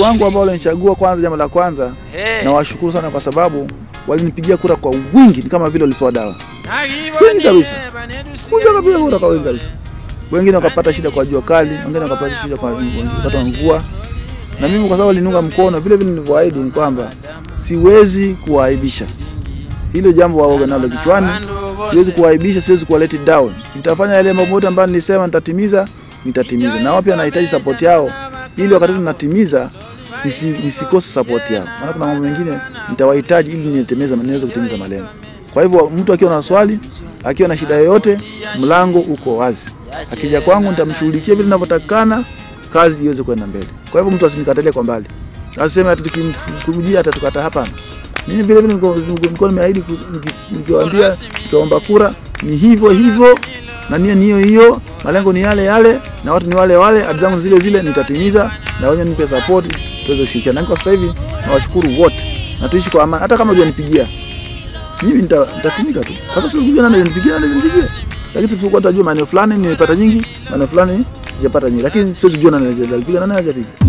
wangu ambao walinichagua, kwanza, jambo la kwanza Eh. nawashukuru sana kwa sababu walinipigia kura kwa wingi, ni kama vile walipewa dawa. Nagibonye Wingi kabisa. banedusiye Kuja wakapiga kura kwa wingi kabisa. Wengine wakapata shida kwa jua kali, wengine wakapata shida kwa wakati wa mvua, na mimi kwa sababu waliniunga mkono vile vile nilivyoahidi ni kwamba siwezi kuwaaibisha. Hilo jambo waoga nalo kichwani, siwezi kuwaaibisha, siwezi kuwa let down. Nitafanya yale mambo yote ambayo nilisema nitatimiza, nitatimiza. Na wao pia nahitaji support yao ili wakati tunatimiza nisi, nisikose support yao, maana kuna mambo mengine nitawahitaji ili nitimize, niweze kutimiza malengo. Kwa hivyo mtu akiwa na swali, akiwa na shida yoyote, mlango uko wazi. Akija kwangu nitamshughulikia vile ninavyotakikana, kazi iweze kwenda mbele. Kwa hivyo mtu asinikatalie kwa mbali, aseme hata tukimkujia hata tukata. Hapana, mimi vile vile niko- nilikuwa nimeahidi ku- niki- nikiwaambia, nikiwaomba kura ni hivyo hivyo, na nia ni hiyo hiyo, malengo ni yale yale, na watu ni wale wale, ahadi zangu zile zile nitatimiza, na wenye nipe support, tuweze kushirikiana. Na kwa sasa hivi nawashukuru wote, na tuishi kwa amani. Hata kama hujanipigia mimi nita- nitatumika tu. Hata sio kujua nani nipigia nani nipigie. Lakini tulikuwa tunajua maeneo fulani nimepata nyingi, maeneo fulani sijapata nyingi. Lakini sio kujua nani alipiga nani hajapiga.